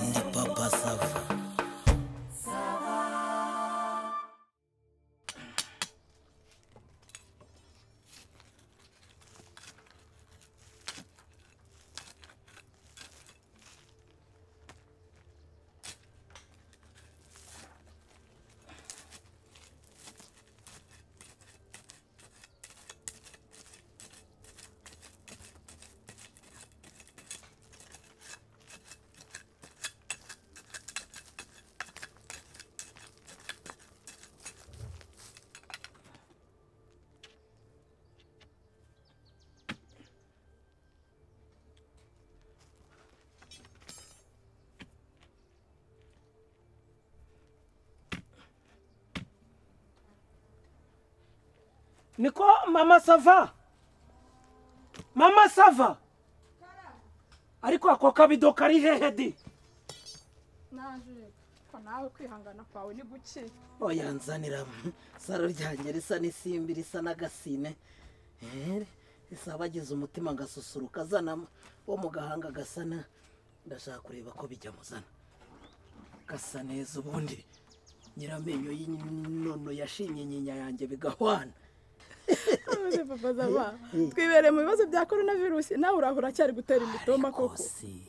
ndi papa sava niko mama sava mama sava ariko ako kabido kari hehe di naje ko nawe kwihangana kwawe ni guke oya nzanira saro ryanjye risa n'isimbi risa n'agasine Eh, risa bagize umutima agasusuruka azana wo mu gahanga gasana ndashaka kureba ko bijya muzana gasa neza ubundi nyiramenyo y'inono yashimye nyinya yanjye bigahwana papa zaba twibereye mu bibazo bya korona virusi nawe urahura cyari gutera imitumba koko si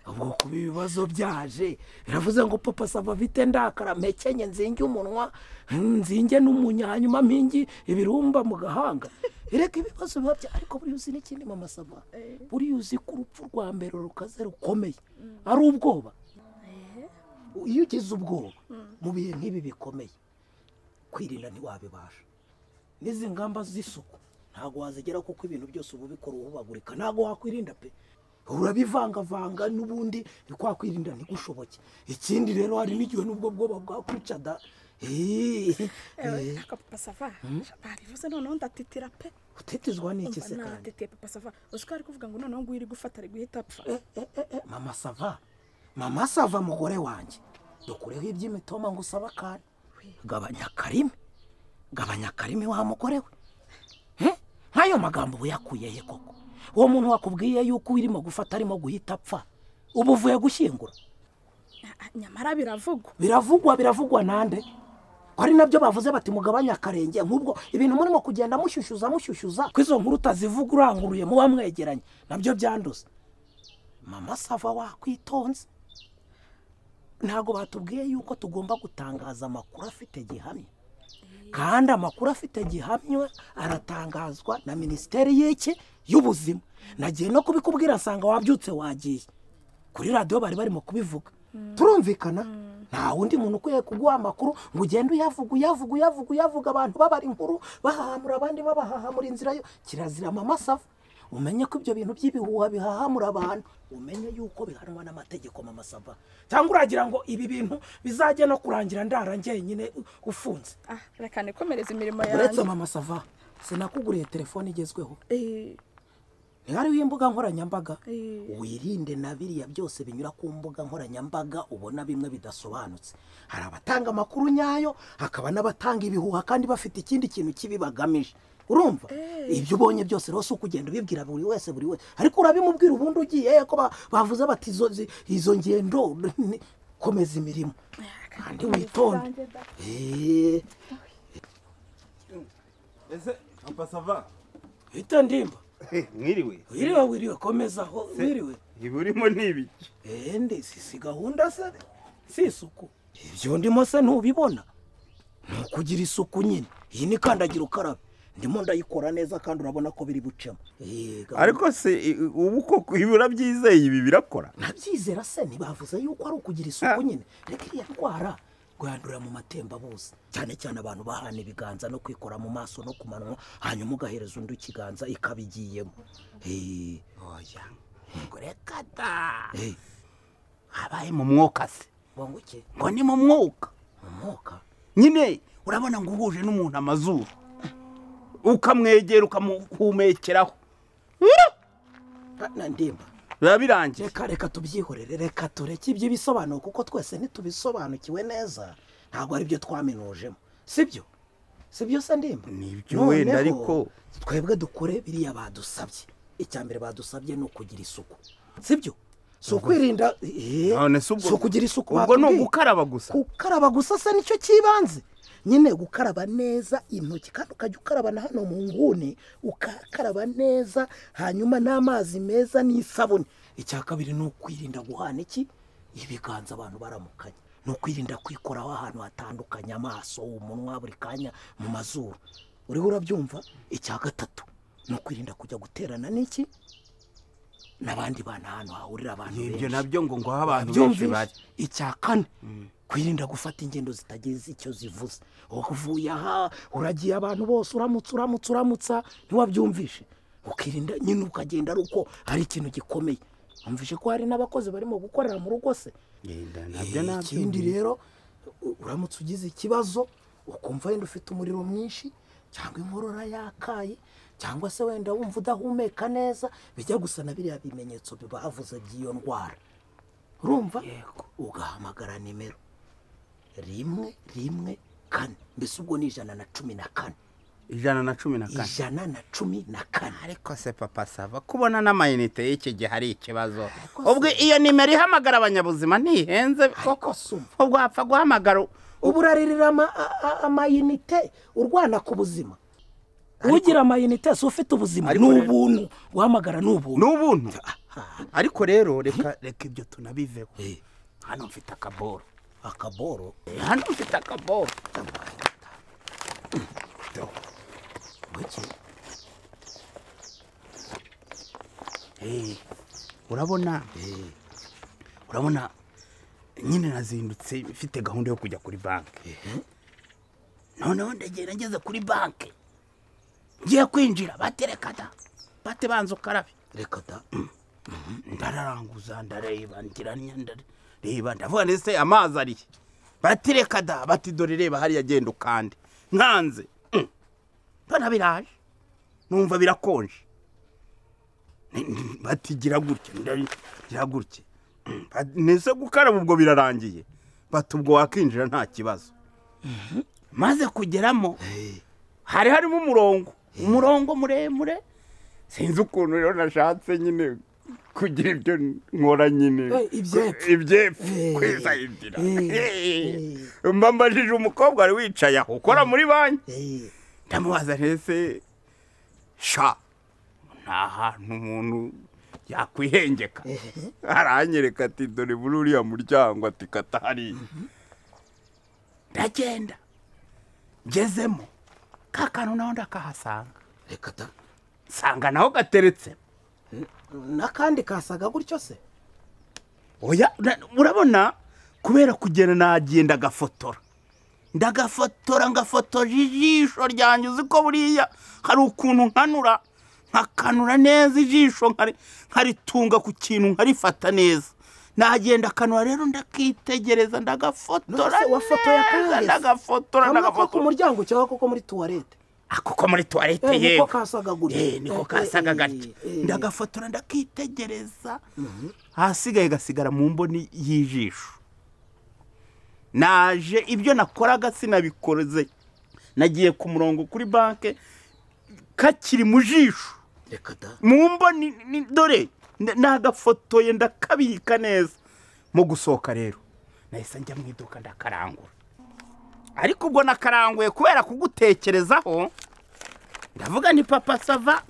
ahubwo kuba ibibazo byaje biravuze ngo papa sava afite ndakara mpekenye nzinge umunwa nzinge n'umunya hanyuma mpingi ibirumba mu gahanga reka ibibazo biba bya ariko buriya uzi n'ikindi mama sava Eh. buriya uzi ko urupfu rwa mbere rukaze rukomeye ari ubwoba iyo ugize ubwoba mu bihe nk'ibi bikomeye kwirinda ntiwabibasha n'izi ngamba z'isuku ntabwo wazigera kuko ibintu byose uba ubikora uhubagurika ntabwo wakwirinda pe urabivangavanga n'ubundi kwa kwirinda ntigushoboke ikindi rero hari n'igihe n'ubwo bwoba bwakwica da Eeeh. ewe aka papa sava babivuze noneho ndatitira pe utitizwa n'iki se umva kandi natitiye papa sava uzi ko ari kuvuga ngo noneho nguyu iri gufata ari guhita apfa Eh, eh, eh, eh, mama sava mama sava mugore wanjye dukureho iby'imitoma ngo usaba akana gabanya akarimi gabanya akarimi wa mugore we Eh, nk'ayo magambo uba uyakuye he koko uwo muntu wakubwiye yuko urimo gufata arimo guhita apfa ubu uvuye gushyingura Ah, ah, nyamara biravugwa biravugwa biravugwa nande ko ari nabyo bavuze bati mugabanye akarenge nk'ubwo ibintu murimo kugenda mushyushyuza mushyushyuza ko izo nkuru utazivuga uranguruye muba mwegeranye nabyo byanduza mama sava wakwitonze ntabwo batubwiye yuko tugomba gutangaza amakuru afite gihamya kandi amakuru afite gihamya aratangazwa na minisiteri y'iki y'ubuzima nagiye no kubikubwira nsanga wabyutse wagiye kuri radiyo bari barimo kubivuga turumvikana nta wundi muntu ukwiye kuguha amakuru ngo ugende uyavuga uyavuga uyavuga uyavuga abantu babara inkuru bahahamura abandi babahahamura inzira yo kirazira amasafa umenye ko ibyo bintu by'ibihuha bihahamura abantu umenye yuko bihanwa n'amategeko mamasava cyangwa uragira ngo ibi bintu bizajya no kurangira ndara njyenyine u- ufunze ah reka nikomereze imirimo uretse yanjye mama sava sinakuguriye telefone igezweho Eh, ntihariho imbuga nkoranyambaga Eh. wirinde na biriya byose binyura ku mbuga nkoranyambaga ubona bimwe bidasobanutse hari abatanga amakuru nyayo hakaba n'abatanga ibihuha kandi bafite ikindi kintu kibi bagamije urumva ibyo ubonye byose rero si ukugenda ubibwira buri wese buri wese ariko urabimubwira ubundi ugiye eh, ko ba- bavuze bati izo zi- izo ngendo ni- komeza imirimo kandi witonde Eh, ese papa sava hita ndimba mwiriwe wiriwe wiriwe komezaho wiriwe ibi urimo ni ibiki ende si si gahunda se si isuku ibyo ndimo se ntubibona ni ukugira isuku nyine iyi ni kandagira ukarabe ndimo ndayikora neza kandi urabona ko biri bucemo Eh, gahunda- ariko se i- i- ubu koko ibi urabyizeye ibi birakora nabyizera se ntibavuze yuko ari ukugira isuku nyine reka iriya ndwara rwandurira mu matembabuzi cyane cyane abantu bahana ibiganza no kwikora mu maso no ku manwa hanyuma ugahereza undi ikiganza ikaba igiyemo Eh, oya reka da eh, habaye mu mwuka se ngo nguke ngo ni mu mwuka umwuka nyine urabona ngo uhuje n'umuntu amazuru ukamwegera ukamuhumekeraho na ndimba biba birangiye reka reka tubyihorere reka tureke iby'ibisobanuro kuko twese ntitubisobanukiwe neza ntabwo ari byo twaminujemo sibyo sibyo se ndimba Nibyo Noneho, wenda ariko- twebwe dukore biriya badusabye icya mbere badusabye ni ukugira isuku sibyo si ukwirinda eh, None se ubwo- si ukugira isuku ubwo ni batubwiye. ugukaraba gusa gukaraba gusa se nicyo kibanze nyine gukaraba neza intoki kandi ukajya ukaraba na hano mu nguni ukakaraba neza hanyuma n'amazi meza n'isabune icya kabiri ni ukwirinda guhana iki ibiganza abantu baramukanye ni ukwirinda kwikoraho ahantu hatandukanye amaso umunwa buri kanya mu mazuru uriho urabyumva icya gatatu ni ukwirinda kujya guterana n'iki n'abandi bantu ahantu hahurira abantu ibyo benshi nabyo ngo ngaho abantu benshi byumvise bari icya kane kwirinda gufata ingendo zitagize icyo zivuze uvuye aha uragiye abantu bose uramutse uramutse uramutsa ntiwabyumvishe ukirinda nyine ukagenda ari uko hari ikintu gikomeye wumvishe ko hari n'abakozi barimo gukorera mu rugo se Yenda, nabyo Eh, nabyo ikindi rero u- uramutse ugize ikibazo ukumva wenda ufite umuriro mwinshi cyangwa inkorora yakaye cyangwa se wenda wumva udahumeka neza bijya gusa na biriya bimenyetso bibavuze by'iyo ndwara urumva ugahamagara nimero rimwe rimwe kane mbese ubwo ni ijana na cumi na kane ijana na cumi na kane ijana na cumi na kane ariko se papa sava kubona n'amayinite y'iki gihe hari ikibazo ubwo iyo nimero ihamagara abanyabuzima ntihenze ariko si ubu ubwo wapfa guhamagara ubu uraririra ama- a- a- amayinite urwana ku buzima ugira amayinite si ufite ubuzima ni Ariko rero- ubuntu guhamagara ni ubuntu n'ubuntu ariko rero reka reka ibyo tunabiveho hano mfite akaboro akaboro hano mfite akaboro buke. Eh, urabona urabona nyine nazindutse mfite gahunda yo kujya kuri banki noneho ndegera ngeze kuri banki ngiye kwinjira baterekada bate banza ukarabe reka da ndararanguza ndareba ntiranya ndareba ndavuga ndetse amazi arihe batireka da bati dore reba hariya genda ukande nkanze Mm. mbona biraje numva birakonje Ni- ni- bati gira gutya ndari- gira gutya Mm. Ba- nese gukaraba ubwo birarangiye bati ubwo wakinjira nta kibazo maze kugeramo hari harimo umurongo umurongo muremure sinzi ukuntu rero nashatse nyine kugira ibyo nkora nyine Eh, ibyepfo. ibyepfo Eh. kwisayidira Eh. Eh. mba mbajije umukobwa wari wicaye aho ukora muri banki Eh, ndamubaza ntese sha nta hantu umuntu yakwihengeka aranyereka ati dore muri uriya muryango ati kata hariya ndagenda ngezemo ka kantu naho ndakahasanga reka da nsanga naho gateretse n'akandi kasaga gutyo se oya na- urabona kubera kugenda nagiye ndagafotora ndagafotora ngafotoje ijisho ryanjye uzi ko buriya hari ukuntu nkanura nkakanura neza ijisho nkari- nkaritunga ku kintu nkarifata neza nagenda akanura rero ndakitegereza ndagafotora None se wafotoye neza, akahese? ndagafotora kamwe ko ku ndagafotora muryango cyangwa koko muri tuwarete ako ko muri tuwarete Eh, niko yewe kasaga gutya. Eh, niko Eh, kasaga eh, gatya eh. ndagafotora ndakitegereza ahasigaye gasigara mu mboni y'ijisho naje ibyo nakoraga sinabikoze nagiye ku murongo kuri banki kakiri mu jisho reka da mu mboni ni- dore n- nagafotoye ndakabika neza mu gusohoka rero nahise njya mu iduka ndakarangura ariko ubwo nakaranguye kubera kugutekerezaho ndavuga ni papa sava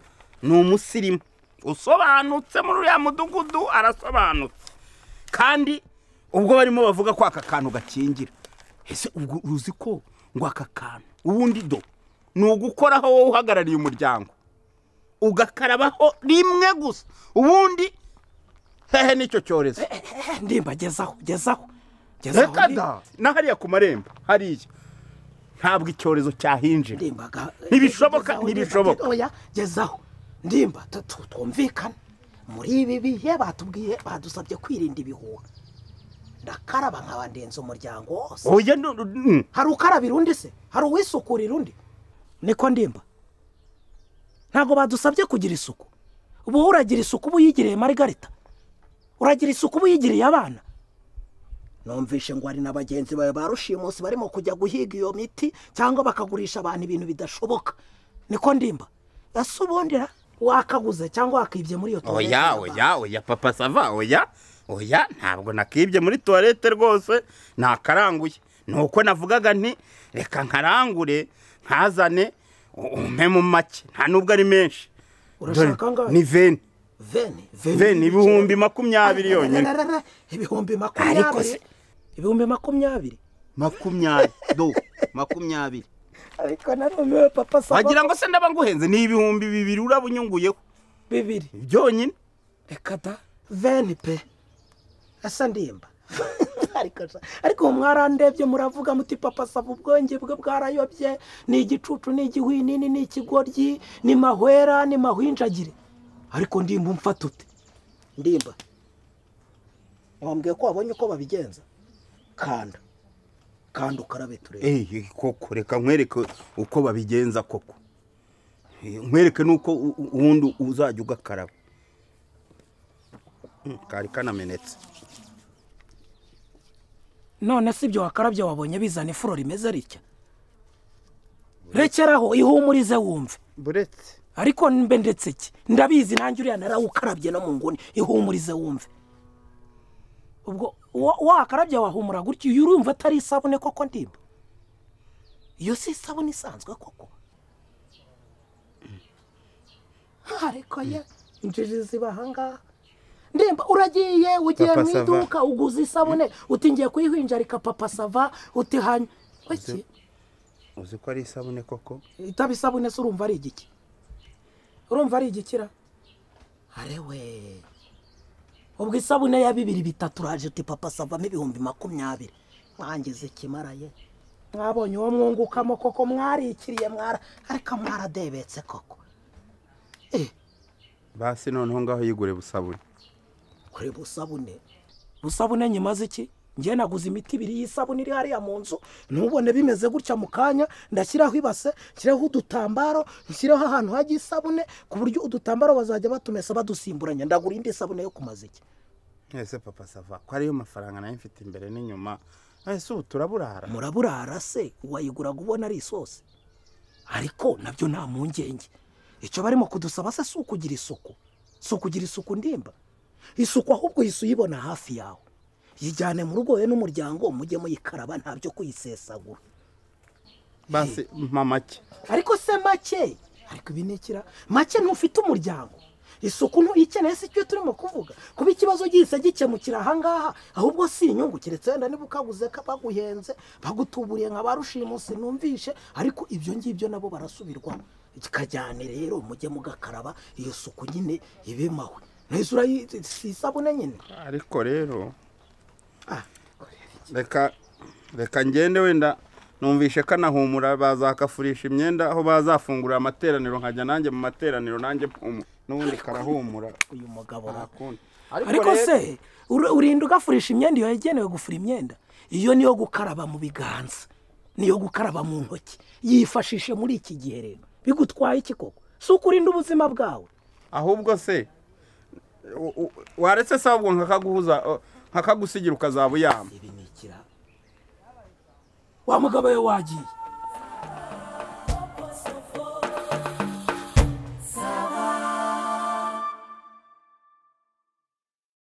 ni umusirimu usobanutse muri uriya mudugudu arasobanutse kandi ubwo barimo bavuga ko aka kantu gakingira ese ubwo uzi ko ngo aka kantu ubundi do ni ugukoraho wowe uhagarariye umuryango ugakarabaho rimwe gusa ubundi hehe nicyo cyorezo ndimba gezaho gezaho gezaho reka ndi- da na hariya ku marembo hariya ntabwo icyorezo cyahinjira ndimbaga Ntibishoboka, gezaho, ntibishoboka. ndimba, oya gezaho ndimba tu- tu- twumvikane muri ibi bihe batubwiye badusabye kwirinda ibihuha ndakaraba nkabandenza umuryango wose oya nu- nu- nu- hari ukarabira undi se hari uwisukurira undi niko ndimba ntabwo badusabye kugira isuku ubu uragira isuku uba uyigiriye marigarita uragira isuku uba uyigiriye abana numvishe ngo hari na bagenzi bawe ba rushimusi barimo kujya guhiga iyo miti cyangwa bakagurisha abantu ibintu bidashoboka niko ndimba ese ubundi ra- wakaguze cyangwa wakibye muri iyo tuwarete oya oya oya papa sava oya oya ntabwo nakibye muri tuwarete rwose ntakaranguye ni uko navugaga nti reka nkarangure nkazane umpe mu make nta nubwo ari menshi Urashaka Dore, angahe? ni veni veni veni ibihumbi makumyabiri yonyine Rararara, ibihumbi Ariko makumyabiri se- ibihumbi makumyabiri makumyabiri do makumyabiri ariko narumiwe papa wagira saba ngo se ndaba nguhenze ni ibihumbi bibiri uraba unyunguyeho bibiri byonyine reka da veni pe asa ndimba Ariko sha- ariko ubu mwarandebye muravuga muti papa saba ubwenge bwe bwarayobye ni igicucu ni igihwinini ni ikigoryi ni mahwera ni mahwinjagire ariko ndimba umfata ute ndimba wambwiye ko wabonye uko babigenza kanda kanda ukarabe turebe eyi koko reka nkwereke uko babigenza koko Eh, nkwereke n'uko u- u- ubundi uzajya ugakaraba Hmm, kari kanamenetse none si ibyo wakarabye wabonye bizana ifuro rimeze ritya rekeraho ihumurize wumve buretse ariko mbe ndetse ki ndabizi nanjye uriya narawukarabye no mu nguni ihumurize wumve ubwo wa- wakarabye wahumura gutyo iyo urumva atari isabune koko ndimba iyo si isabune isanzwe koko ariko ye injiji ziba ahangaha ndimba uragiye ugiye Papa mu Sava. iduka uguze isabune uti ngiye kuyihwinjarika papa sava uti hanywa iki uzi ko ari isabune koko itaba isabune se urumva ari igiki urumva ari igikira arewe ubwo isabune ya bibiri bitatu uraje uti papa savamo ibihumbi makumyabiri mwangize ikimaraye mwabonye uwo mwungukamo koko mwarikiriye mwara ariko mwaradebetse koko eh basi noneho ngaho yigure busabune kureba usabune usabune nyimaze iki njye naguze imiti ibiri y'isabune iri hariya mu nzu ntubone bimeze gutya mu kanya ndashyiraho ibase nshyiraho udutambaro nshyiraho ahantu hajya isabune ku buryo udutambaro bazajya batumesa badusimburanya ndagura indi sabune yo kumaza iki ese papa sava ko ariyo mafaranga nayo mfite imbere n'inyuma ese ubu turaburara muraburara se wayiguraga ubona ari isosi ariko nabyo nta mpungenge icyo barimo kudusaba se si ukugira isuku si ukugira isuku ndimba isuku ahubwo uhise uyibona hafi yawe yijyane mu rugo wowe n'umuryango mujye muyikaraba nta byo kuyisesagura basi mpa make ariko se make ariko ibi ni ikira make ntufite umuryango isuku ntuyikeneye si cyo turimo kuvuga kuba ikibazo gihise gikemukira ahangaha ahubwo si inyungu keretse wenda niba ukaguze ko baguhenze bagutuburiye nka ba rushimusi numvishe ariko ibyo ngibyo nabo barasubirwamo kikajyane rero mujye mugakaraba iyo suku nyine ibimawe nahise urayi si isabune nyine ariko rero Ah. reka reka ngende wenda numvishe kanahumura bazakafurisha imyenda aho bazafungurira amateraniro nkajya nanjye mu materaniro nanjye mpumura n'ubundi karahumura uyu mugabo nta ra- kundi ariko se ur- urinda ugafurisha imyenda iyo yagenewe gufura imyenda iyo niyo gukaraba mu biganza niyo gukaraba mu ntoki yifashishe muri iki gihe rero bigutwaye iki koko si ukurinda ubuzima bwawe ahubwo se u- u- waretse se ahubwo nkakaguhuza o, nkakagusigira ukazaba uyama ibi ni ikira wa mugabo we wagiye